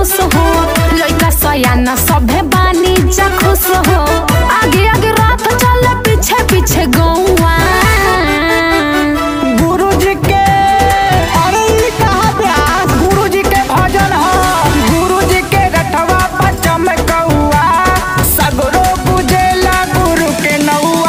खुश हो लइका सयाना सभे बानी जा खुश हो आगे आगे रात चले पीछे पीछे गौआ गुरु जी के अरे ई कहाँ ब्यास गुरु जी के भजन ह गुरु जी के रठवा पर चमकौआ सगरो पूजेला गुरु के नौआ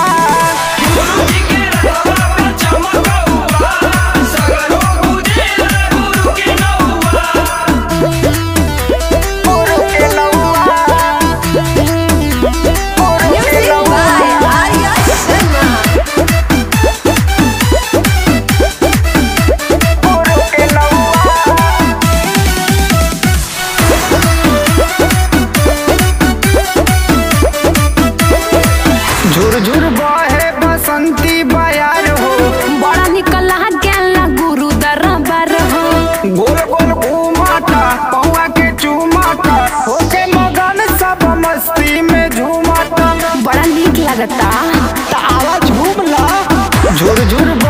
गुरु के नौआ गुरु के नौआ गुरु के नौआ झुरझुर बहे बसंती बयार हो बड़ा निकला गेला गुरु दरबार हो गोल गोल घूमाता पौआ के चूमाता होके मगन सब मस्ती में झूमाता बड़ा नीक लगता तावा झूमला झुरझुर